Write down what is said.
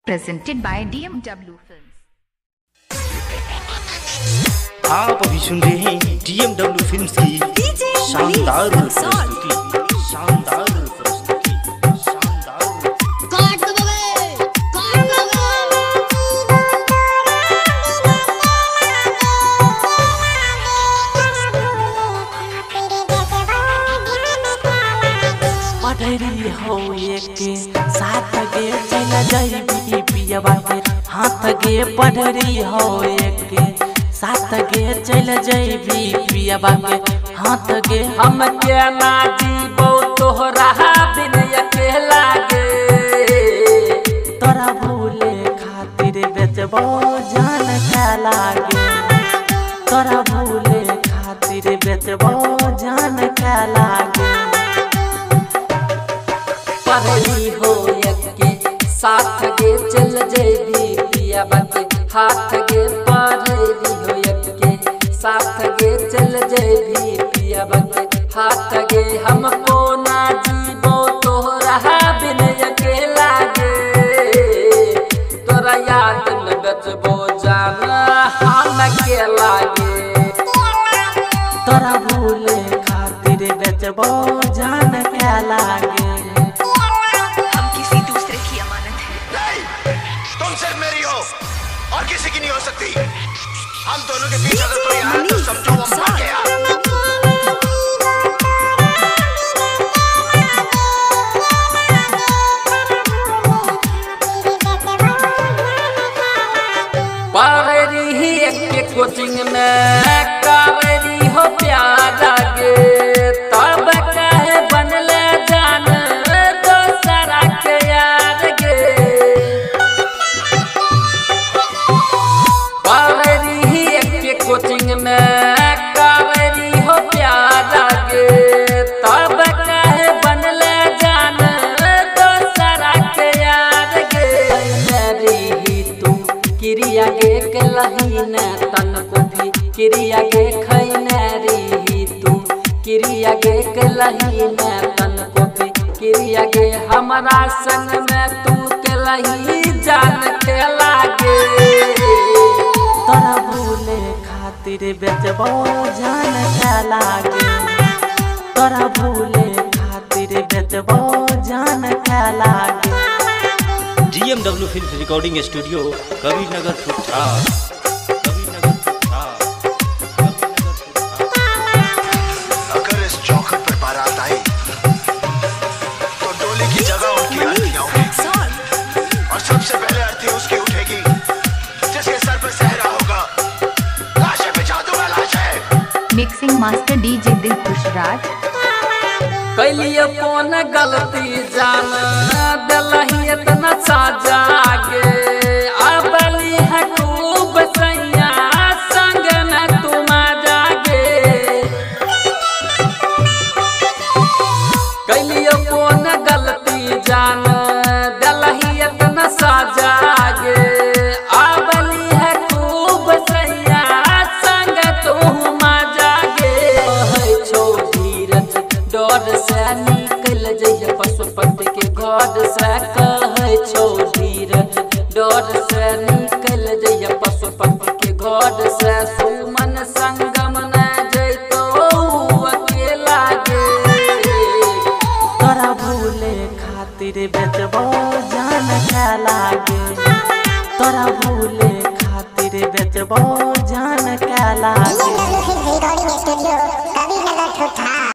presented by DMW Films. आप अभी सुन रहे हैं डीएमडब्ल्यू फिल्म्स की शानदार प्रस्तुति शानदार प्रस्तुति शानदार काट दो बे काट दो पढ़री हो एक साथ गे चल जैबी पियबा के हाथ गे पढ़री हो एक साथ गे चल जैबी पियबा के हाथ गे हम के ना जीबो तोहरा बिन अकेला गे तोरा भूले खातिर बेचबो जान का लागे तोरा भूले खातिर बेचबो जान का लागे पढ़ली हो यके साथ गे चल जेबी पिया बाके हाथ गे पढ़ली हो यके साथ गे चल जेबी पिया बाके हाथ गे हमको ना जीवो तोहरा बिन अकेला गे तोरा याद में बचबो जाना हम अकेला गे तोरा भूले खातिर बेचबो जान के लागे हम किसी दूसरे की अमानत है नहीं, तुम सिर्फ मेरी हो और किसी की नहीं हो सकती हम दोनों के बीच अगर कोई आया तो समझो वो मर गया पावरी एक कोचिंग में कावरी हो प्यारा गे तब कहे बनले जान दोसरा के यार गे पावरी एक कोचिंग में कावरी हो प्यारा गे तब कहे बनले जान दोसरा के यार गे मेरी तू क्रिया गे कलही न तन को भी क्रिया गे खैने री तू क्रिया गे कलही न तन को भी क्रिया गे हमारा संग में तू कलही जान के लागे तोरा भूले खातिर बेचबो जान के लागे तोरा भूले खातिर बेचबो जान के लागे DMW films recording studio Kabirnagar फुटछा कबीरनगर फुटछा कबीरनगर फुटछा अगर इस चौखट पर बारात आई तो डोली की जगह उनकी अर्थियां उठेगी और सबसे पहले अर्थी उसकी उठेगी जिसके सर पर सहरा होगा लाशें बिछा दूंगा लाशें Mixing Master DJ Dilkush Raj. कैलिए कौन गलती जान दिलही इतना साजा गे अबली है खूब सैया संग में तुम जागे कैलिए कौन गलती जान दिलही इतना साजा गे अबली है खूब सैया संग तुम जागे है छो धीरज डर से निकल जइए पशुपति के घर से कहे छो धीरज डर से निकल जइए पशुपति के घर से सुमन संगम न जइतो अकेला गे तोरा भूले खातिर बेचबो जान के लागे तोरा भूले खातिर बेचबो जान के लागे रिकॉर्डिंग स्टूडियो कबीरनगर ठुठा